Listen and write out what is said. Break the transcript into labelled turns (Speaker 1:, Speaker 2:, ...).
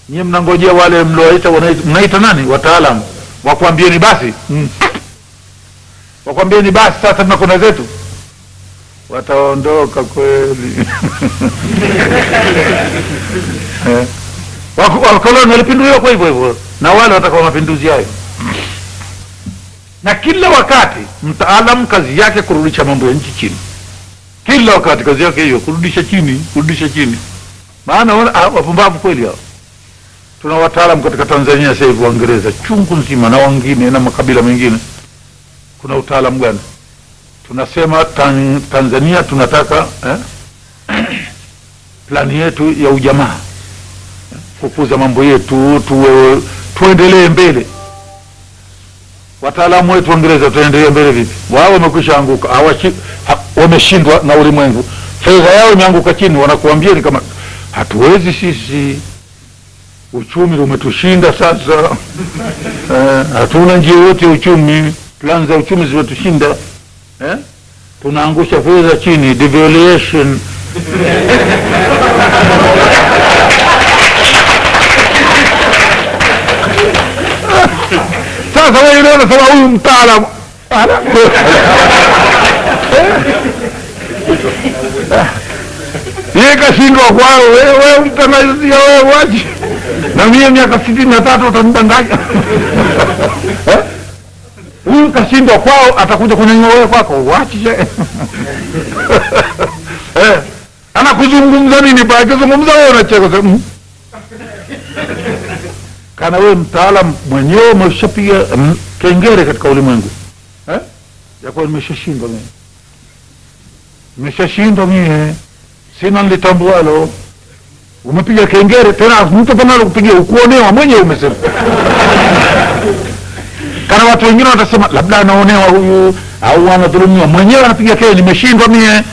Speaker 1: nyie mnangojea wale mliowaita wanaita- mnaita nani wataalamu wakwambieni basi mm. wakwambieni basi sasa tunakwenda zetu wataondoka kweli Eh. Wako- wakoloni walipinduliwa kwa hivyo hivyo na wale wataka mapinduzi hayo na kila wakati mtaalam kazi yake kurudisha mambo ya nchi chini kila wakati kazi yake hiyo kurudisha chini kurudisha chini maana wana- ah, wapumbavu kweli hao tuna wataalam katika tanzania sasa hivi waingereza chungu nzima na wengine na makabila mengine kuna utaalam gani tunasema tan, tanzania tunataka eh, plani yetu ya ujamaa eh, kukuza mambo yetu tuwe tuendelee mbele wataalamu wetu waingereza tuendelee mbele vipi wao wamekwisha anguka hawashi- ha- wameshindwa na ulimwengu fedha yao imeanguka chini wanakuambia ni kama hatuwezi sisi uchumi umetushinda sasa eh, hatuna njia yote ya uchumi plan za uchumi zimetushinda eh? tunaangusha fedha chini devaluation sasa wewe leo unasema huyu mtaalamu Ala. yeye kashindwa kwao wewe mtangazia wewe wachi na mie miaka sitini na tatu utanidanganya Eh? huyu kashindwa kwao atakuja kunyanyua wewe kwako wachi eh, anakuzungumza nini pale akizungumza wewe unacheka sema, "Mm." kana wewe mtaalam mwenyewe umeshapiga mm, kengere katika ulimwengu eh? ya kuwa nimeshashindwa mimi nimeshashindwa mie sina nlitambualo umepiga kengere tena mtu panalo kupigia ukuonewa mwenyewe umesema kana watu wengine watasema labda anaonewa huyu au anadhulumiwa mwenyewe anapiga kengere nimeshindwa mie